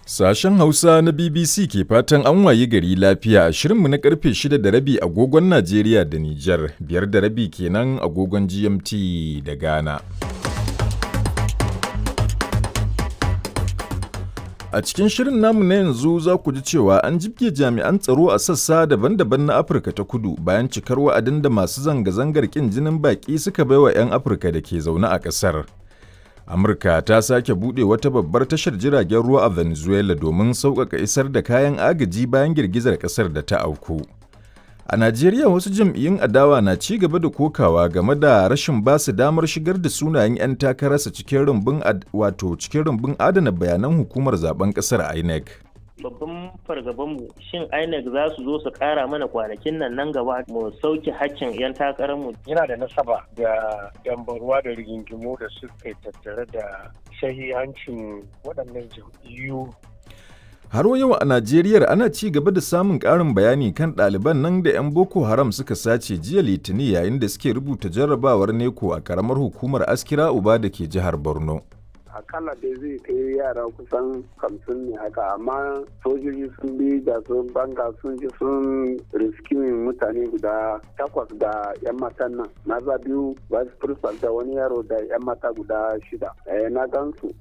Sashen Hausa na BBC ke fatan an wayi gari lafiya a shirinmu na karfe 6 da rabi agogon Najeriya da Nijar, biyar da rabi kenan agogon GMT da Ghana. A cikin shirin namu na yanzu za ku ji cewa an jibge jami'an tsaro a sassa daban-daban na Afirka ta kudu bayan cikar wa'adin da masu zanga-zangar ƙin jinin baƙi suka baiwa 'yan Afirka da ke zaune a ƙasar. Amurka ta sake buɗe wata babbar tashar jiragen ruwa a Venezuela domin sauƙaƙa isar da kayan agaji bayan girgizar ƙasar da ta auku. A Najeriya wasu jam'iyyun adawa na ci gaba da kokawa game da rashin ba su damar shigar da sunayen 'yan takararsa cikin rumbun wato cikin rumbun adana bayanan hukumar zaben ƙasar INEC. babban fargabanmu shin INEC za su zo su kara mana kwanakin nan nan gaba mu sauke hakkin 'yan takararmu. Yana da nasaba da dambarwa da rigingimu da suka tattare da shahihancin waɗannan jam'iyyu. Har yau a Najeriya ana ci gaba da samun ƙarin bayani kan ɗaliban nan da 'yan Boko Haram suka sace jiya Litinin yayin da suke rubuta jarrabawar neko a ƙaramar hukumar Askira Uba da ke jihar Borno. akalla dai zai kai yara kusan hamsin ne haka amma sojoji sun bi da sun banga sun ji sun riskimin mutane guda takwas da yan matan nan maza biyu vice principal da wani yaro da yan mata guda shida eh, na gansu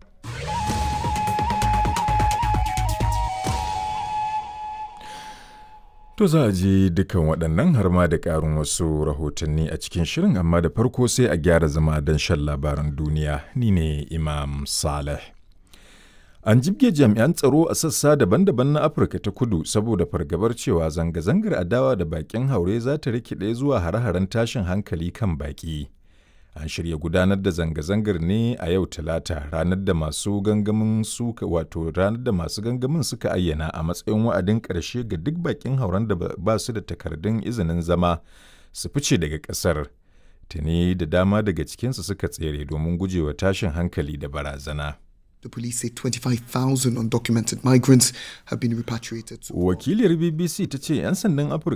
To za a je dukan waɗannan har ma da ƙarin wasu rahotanni a cikin shirin amma da farko sai a gyara zama don shan labaran duniya ni ne Imam Saleh. An jibge jami'an tsaro a sassa daban-daban na Afirka ta kudu saboda fargabar cewa zanga-zangar adawa da bakin haure za ta rikide zuwa hare-haren tashin hankali kan baki. An shirya gudanar da zanga-zangar ne a yau Talata ranar da masu gangamin suka wato ranar da masu gangamin suka ayyana a matsayin wa'adin ƙarshe ga duk bakin hauren da ba su da takardun izinin zama su fice daga ƙasar. Tuni da dama daga cikinsu suka tsere domin gujewa tashin hankali da barazana. The police say 25,000 undocumented migrants have been repatriated. Wakiliyar BBC ta ce 'yan sandan